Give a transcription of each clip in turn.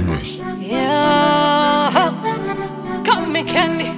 Yeah, got me candy.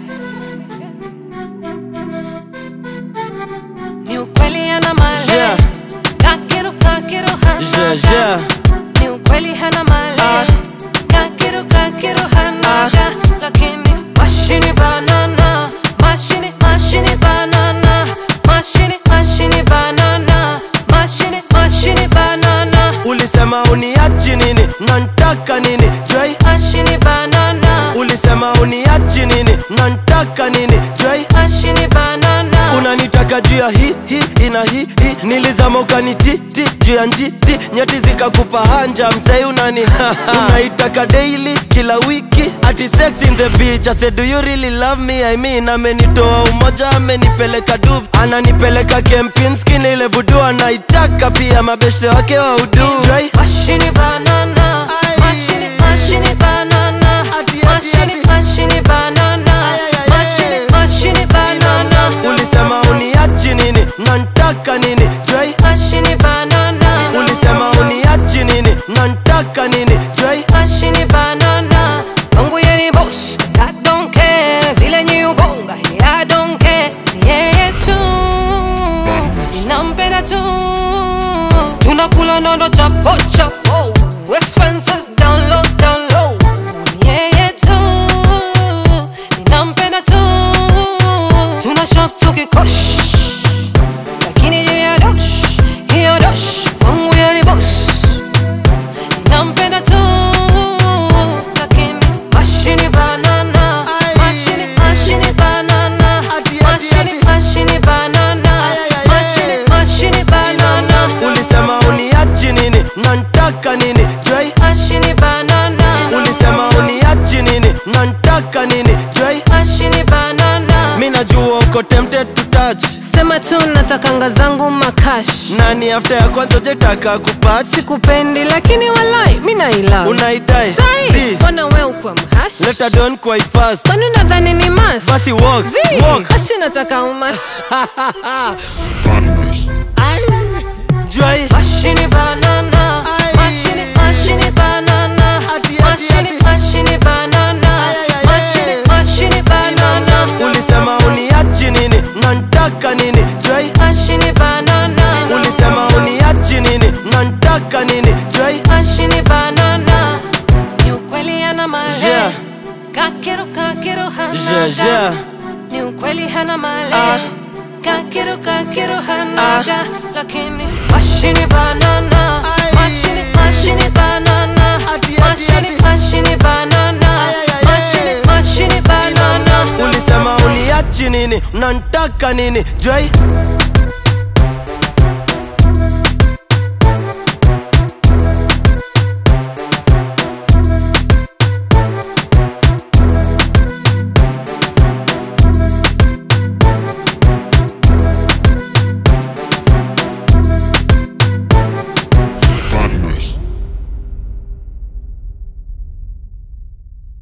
Ni ukweli hana mali. Yeah. Kakiru kakiru hana. Yeah, yeah. Ni ukweli hana mali. Ah. Kakiru kakiru hana. Ah. Lakini mashini banana. Mashini mashini banana. Mashini mashini banana. Mashini mashini banana. Ulisema uniachi nini nantaka nini Joy Mashini banana. Ulisema uniachi nini nantaka nini Joy Mashini banana. unanitaka juu ya hi hi ina hi hi nilizama ukanititi juu ya njiti nyeti zikakupa hanja msei unani unaitaka daily kila wiki ati sex in the beach I said do you really love me I mean amenitoa umoja amenipeleka dub ananipeleka kempinski ile vudu anaitaka pia mabeshte wake wa udu Joy Mashini banana. Aye. Mashini mashini banana. Ati, ati, Mashini ati. mashini banana. Ay, ay, ay, Mashini ay. mashini banana. ulisema uniachi nini nantaka nini Joy Mashini banana. ulisema uniachi nini nantaka nini Joy Mashini banana. Kwangu yeye ni boss. I don't care. Vile nyi ubonga. Yeah, I don't care. Ni yeye tu. Ninampenda tu. Tunakula nondo chapo chapo. Expenses down low down low. Ni yeye tu. Ninampenda tu. Tuna shop tukikosh. Lakini juu ya dosh. Hiyo dosh. Kwangu yeye ni boss. Nampenda tu lakini mashini banana Ay. mashini mashini banana Ati, ati, mashini ati. mashini banana Ay, ay, ay, mashini ay. mashini banana ulisema uniachi nini nantaka nini Joy mashini banana ulisema uniachi nini nantaka nini Joy mashini banana mi najua uko tempted to touch sema tu natakanga zangu makash nani after ya kwanza jetaka kupati sikupendi lakini walai mi naila unaidai sai Si, mbona we ukwa mhash leta don quite fast kwani nadhani ni mas basi walk Zii, walk basi nataka umach Joy Mashini banana, Ay. mashini mashini banana, Ati, ati, mashini ati. mashini banana, Ay, ay, ay, mashini ay. mashini banana, ulisema uniachi nini nantaka nini Joy mashini banana, ulisema uniachi nini nantaka nini Joy mashini banana. Ni ukweli hana mali, Yeah. kakiru kakiru hana Yeah, ga. yeah. Ni ukweli hana mali, Ah. kakiru kakiru hana Ah. ga. Lakini mashini banana, Ay. mashini mashini banana, Ati, ati, mashini ati. mashini banana, Ay, ay, ay, mashini ay. mashini banana. ulisema uniachi nini nantaka nini Joy